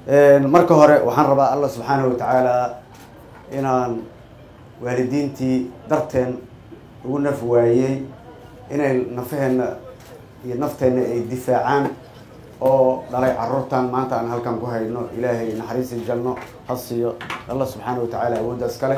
marka hore waxaan rabaa allah subxaanahu watacaala inaan waalidiintii darteen ugu naf waayey inay nafaheenna iyo nafteenna ay difaacaan oo dhalay caruurtan maanta aan halkan ku hayno ilaahay naxariisi jalno ha siiyo allah subxaanahu watacaala awooddaas ka leh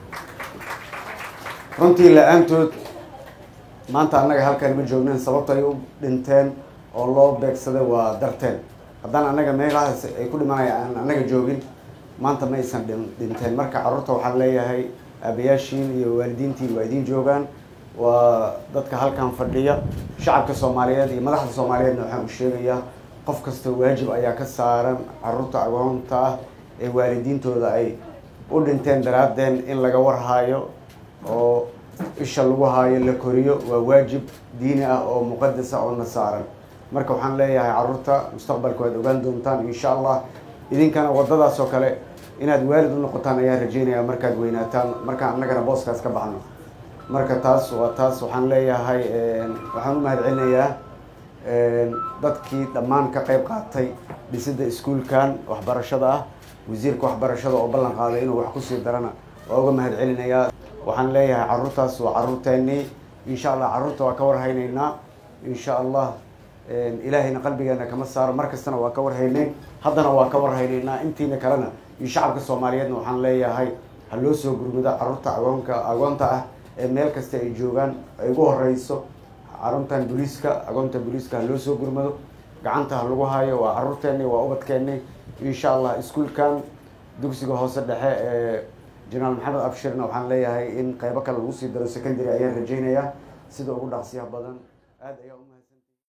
runtii la-aantood maanta annaga halkan ma joognen sababto ay u dhinteen oo loo beegsaday waa darteen haddaan annaga meelahaas ay ku dhimanaya aan annaga joogin maanta ma aysan dhinteen marka carruurta waxaan leeyahay aabayaashiin iyo waalidiintiin waa idiin joogaan waa dadka halkan fadhiya shacabka soomaaliyeed iyo madaxda soomaaliyeedna waxaan u sheegayaa qof kasta waajib ayaa ka saaran carruurta agoonta ah ee waalidiintooda ay u dhinteen daraadeen in laga warhaayo oo isha lagu haayo la koriyo waa waajib diini ah oo muqadas ah oo na saaran marka waxaan leeyahay carruurta mustaqbalka waad ogaan doontaan insha allah idinkana waddadaas oo kale inaad waalid u noqotaan ayaa rajeynaya markaad weynaataan markaan annagana booskaas ka baxno marka taas waa taas waxaan leeyahay waxaan u mahad celinayaa dadkii dhammaan ka qayb qaatay dhisidda iskuulkan waxbarashada ah wasiirka waxbarashada oo ballan qaaday inuu wax kusii darana waa uga mahad celinayaa waxaan leeyahay carruurtaas waa carruurteennii insha allah carruurta waa ka warhaynaynaa insha allah ilaahayna qalbigeena kama saaro mar kastana waa ka warhaynay haddana waa ka warhaynaynaa intiina kalena iyo shacabka soomaaliyeedna waxaan leeyahay ha loo soo gurmudo carruurta agoonka agoonta ah ee meel kasta ay joogaan ay ugu horeyso carruurtan booliiska agoonta booliiska ha loo soo gurmado gacanta ha lagu hayo waa carruurteeni waa ubadkeeni insha allah iskuolkan dugsiga hoose dhexe ee jenaraal maxamed abshirna waxaan leeyahay in qeybo kale lagu sii daro secondary ayaan rajeynayaa sida ugu dhaqsiyaha badan aad ayaa